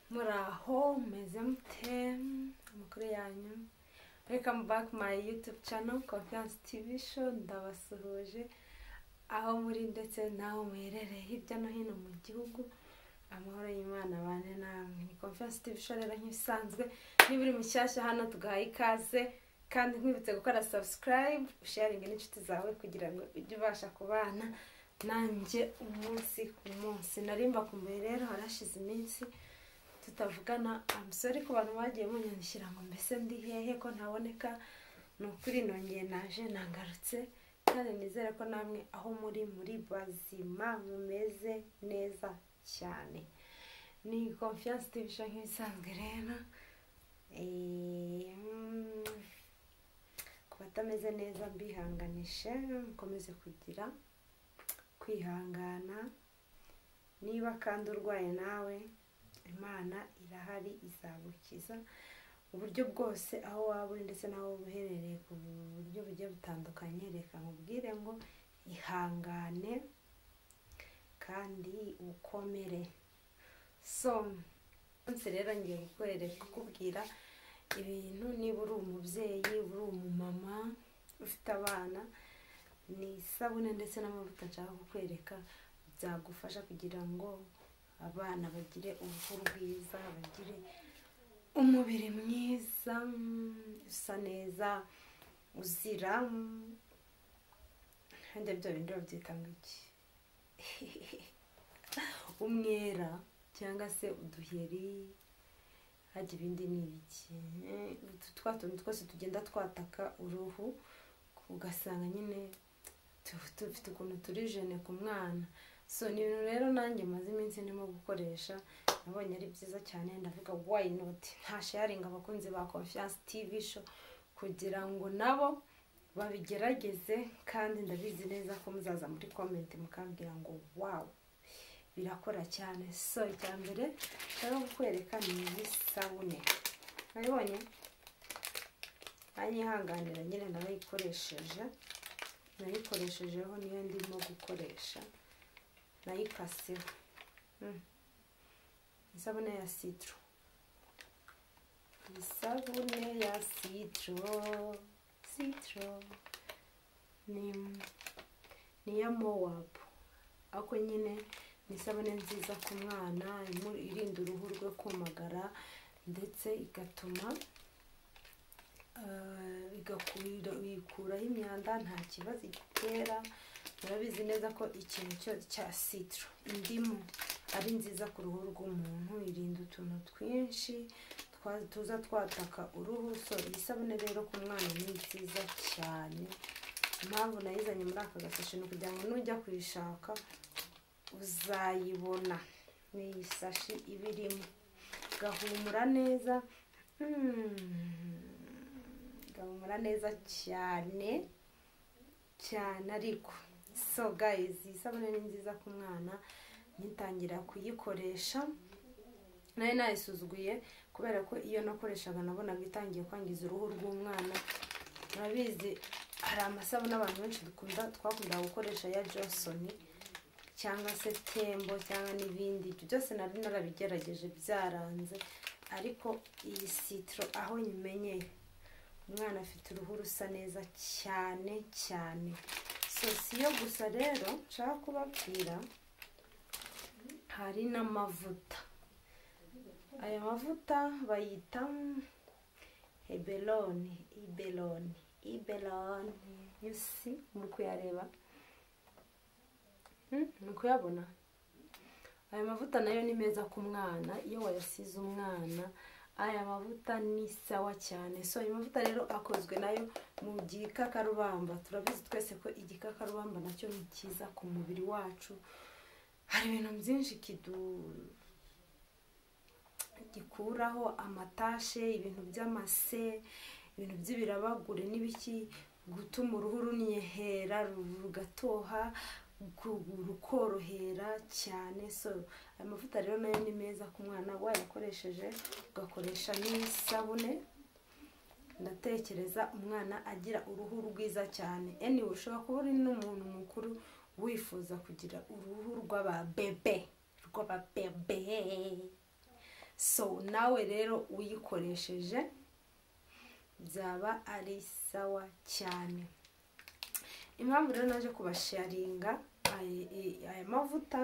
muri aho meze mute amakuru yanyu welcome back my youtube channel confiance tv show ndabasuhuje aho muri ndetse naho muherereye hirya no hino mu gihugu amahoro y'imana abane namwe ni confiance tv show rero nk'ibisanzwe niba uri mushyashya hano tugahaye ikaze kandi nkwibutse gukora subscribe sharingi n'inshuti zawe kugira ngo ujye ubasha kubana nanjye umunsi ku munsi narimba kumbuye rero harashize iminsi tutavugana amusore ku bantu bagiye munyandikira ngo mbese ndi hehe ko ntaboneka ni ukuri nongeye naje nagarutse kandi nizere ko namwe aho muri muri bazima mumeze neza cyane ni confiance tv show nk'ibisanzwe rero ku batameze neza mbihanganishe mukomeze kugira kwihangana niba kandi urwaye nawe imana irahari izagukiza uburyo bwose aho waba uri ndetse n'aho uherereye ku buryo bugiye butandukanye reka nkubwire ngo ihangane kandi ukomere so munsi rero ngiye gukorera kukubwira ibintu niba uri umubyeyi uri umumama ufite abana ni isabune ndetse n'amavuta nshaka kukwereka byagufasha kugira ngo abana bagire uruhu rwiza bagire umubiri mwiza usa neza uzira kandi byo bindi babyita ngo iki umwera cyangwa se uduheri hajya ibindi ni ibiki twa tuntu twose tugenda twataka uruhu ugasanga nyine dufite ukuntu turi jene ku mwana so ni ibintu rero nanjye maze iminsi ndimo gukoresha nabonye ari byiza cyane ndavuga wayi noti nta sharingi abakunzi ba confiance tv show kugira ngo nabo babigerageze kandi ndabizi neza ko muzaza muri komenti mukambwira ngo wawu birakora cyane so icya mbere rero kukwereka ni isabune nabibonye ntanyihanganira nyine narayikoresheje nayikoreshejeho niyo ndimo gukoresha nayikaseho isabune ya sitiro isabune ya sitiro sitiro ni iya mowabu ariko nyine ni isabune nziza ku mwana irinda uruhu rwe kumagara ndetse igatuma igakuraho imyanda nta kibazo igitera murabizi neza ko ikintu cyose cya sitiro indimu ari nziza ku ruhu rw'umuntu irinda utuntu twinshi tuza twataka uruhu so iyi sabune rero ku mwana ni nziza cyane impamvu nayizanye muri aka gasashi ni ukugira ngo nujya kuyishaka uzayibona ni iyi sashi iba irimo gahumura neza gahumura neza cyane cyane ariko so gayizi isabune ni nziza ku mwana nyitangira kuyikoresha nayo nayisuzuguye kubera ko iyo nakoreshaga nabonaga itangiye kwangiza uruhu rw'umwana murabizi hari amasabune abantu benshi dukunda twakunda gukoresha ya jonsoni cyangwa se tembo cyangwa n'ibindi ibyo byose nari narabigerageje byaranze ariko iyi sitiro aho nyimenyeye umwana afite uruhu rusa neza cyane cyane so si yo gusa rero nshaka kubabwira hari n'amavuta aya mavuta bayita heberoni iberoni iberoni yusi muri kuyareba ni kuyabona aya mavuta nayo ni meza ku mwana iyo wayasize umwana aya mavuta ni sawa cyane so ayo mavuta rero akozwe nayo mu gikakarubamba turabizi twese ko igikakarubamba nacyo ni cyiza ku mubiri wacu hari ibintu byinshi gikuraho amatashe ibintu by'amase ibintu by'ibirabagure n'ibiki gutuma uruhu runyehera rugatoha rukorohera cyane so aya mavuta rero nayo ni meza ku mwana wayakoresheje ugakoresha n'isabune ndatekereza umwana agira uruhu rwiza cyane eniwe ushobora kuba uri n'umuntu mukuru wifuza kugira uruhu rw'ababebe rw'ababebe so nawe rero uyikoresheje byaba ari sawa cyane impamvu rero naje kubasharinga aya mavuta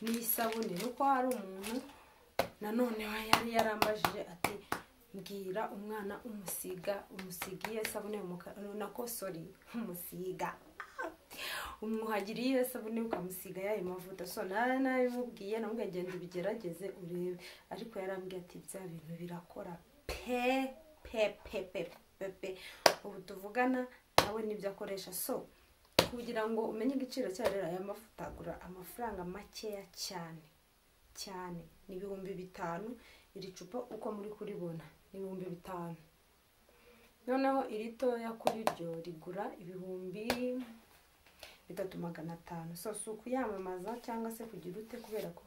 n'isabune ni uko hari umuntu nanone yari yarambajije ati mbwira umwana umusiga umusigiye sabune nako sori umusiga umwuhagira iyo sabune ukamusiga yayo mavuta so nawe nabimubwiye nawe ugenda ubigerageze urebe ariko yarambwiye ati bya bintu birakora pe pe pe pe pe pe ubu tuvugana nawe nibyo akoresha so kugira ngo umenye igiciro cyayo rero aya mavuta agura amafaranga makeya cyane cyane ni ibihumbi bitanu iri cupa uko muri kuribona ni ibihumbi bitanu noneho iri toya kuri ryo rigura ibihumbi bitatu magana atanu so si ukuyamamaza cyangwa se kugira ute kubera ko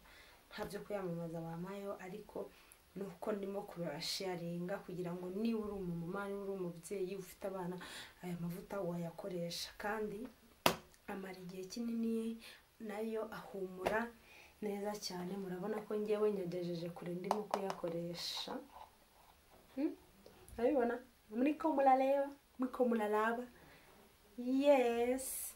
nta byo kuyamamaza bampayeho ariko ni uko ndimo kubasharinga kugira ngo niba uri umumama niba uri umubyeyi ufite abana aya mavuta wayakoresha kandi amara igihe kinini nayo ahumura neza cyane murabona ko ngewe nyagejeje kure ndimo kuyakoresha urabibona muri ko murareba muri ko muraraba yesi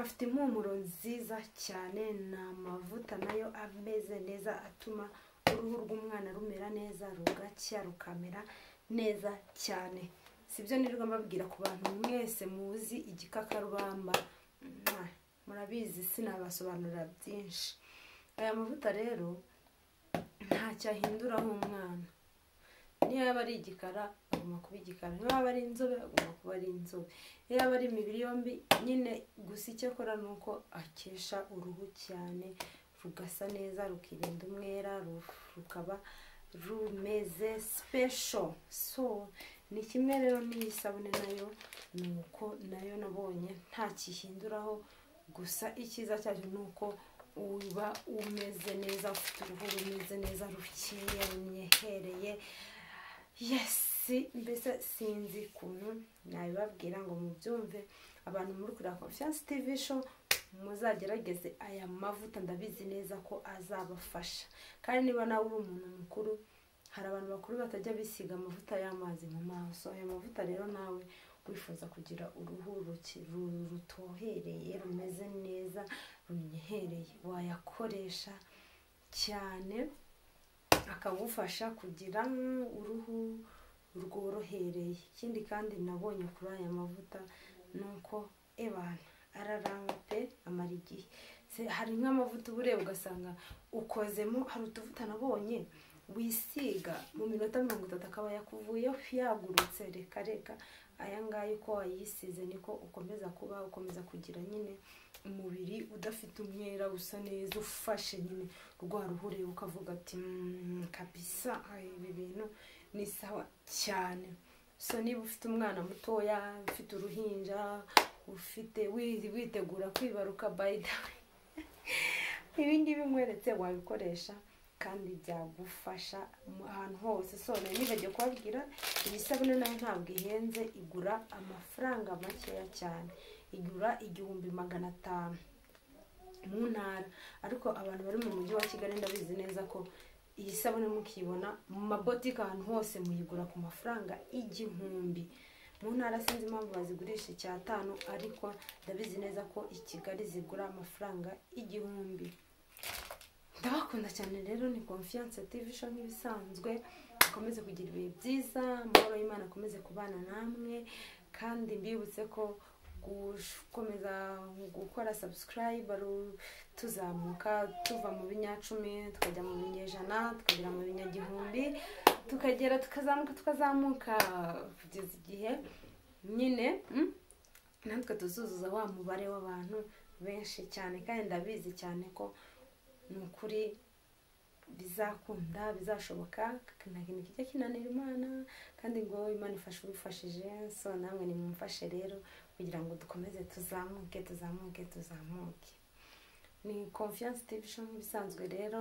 afite impumuro nziza cyane ni amavuta nayo ameze neza atuma uruhu rw'umwana rumera neza rugacya rukamera neza cyane si byo nirwo mbabwira ku bantu mwese muzi igikakarubamba murabizi sinabasobanurira byinshi aya mavuta rero ntacyo ahindura nk'umwana niyo yaba ari igikara agomba kuba igikara niyo yaba ari inzobe agomba kuba ari inzobe niyo yaba ari imibiri yombi nyine gusa icyo akora ni uko akesha uruhu cyane rugasa neza rukirinda umwera rukaba rumeze sipesho so ni kimwe rero n'iyi sabune nayo ni uko nayo nabonye ntakihinduraho gusa icyiza cyacu ni uko uba umeze neza ufite uruhu rumeze neza rukeye runyehereye yesi mbese sinzi ukuntu nabibabwira ngo mubyumve abantu muri kureba confiance tv show muzagerageze aya mavuta ndabizi neza ko azabafasha kandi niba nawe uri umuntu mukuru hari abantu bakuru batajya bisiga amavuta y'amazi mu maso aya mavuta rero nawe wifuza kugira uruhu rutohereye rumeze neza runyehereye wayakoresha cyane akagufasha kugira uruhu rworohereye ikindi kandi nabonye kuri aya mavuta ni uko ebana araranga pe amara igihe hari nk'amavuta uba ureba ugasanga ukozemo hari utuvuta nabonye wisiga mu minota mirongo itatu akaba yakuvuyeho yagurutse reka reka aya ngaya uko wayisize niko ukomeza kuba ukomeza kugira nyine umubiri udafite umwera usa neza ufashe nyine rwa ruhu ureba ukavuga ati kabisa ibi bintu ni sawa cyane so niba ufite umwana mutoya ufite uruhinja ufite witegura kwibaruka bayida ibingibi nkweretse wabikoresha kandi byagufasha ahantu hose so nibagiwe kubabwira iyi sabune nayo ntabwo ihenze igura amafaranga makeya cyane igura igihumbi magana atanu mu ntara ariko abantu bari mu mujyi wa kigali ndabizi neza ko iyi sabune mukiyibona mu mabotike ahantu hose muyigura ku mafaranga igihumbi mu ntara sinzi impamvu bazigurisha icyatanu ariko ndabizi neza ko i kigali zigura amafaranga igihumbi ndabakunda cyane rero ni confiance tv show nk'ibisanzwe mukomeze kugira ibihe byiza amahoro y'imana akomeze kubana namwe kandi mbibutse ko gukomeza gukora subscribe tuzamuka tuva mu binyacumi tukajya mu binyejana tukagera mu binyagihumbi tukagera tukazamuka tukazamuka kugeza igihe nyine natwe tuzuzuza wa mubare w'abantu benshi cyane kandi ndabizi cyane ko ni ukuri bizakunda bizashoboka ikintu kijya kinanira imana kandi ngo imana ifashe ubifashije so namwe nimumfashe rero kugira ngo dukomeze tuzamuke tuzamuke tuzamuke ni confiance tv show nk'ibisanzwe rero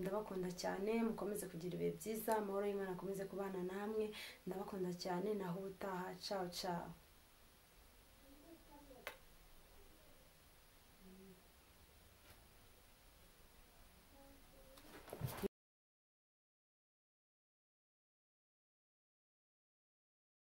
ndabakunda cyane mukomeze kugira ibihe byiza amahoro y'imana akomeze kubana namwe ndabakunda cyane naho ubutaha cawo cawo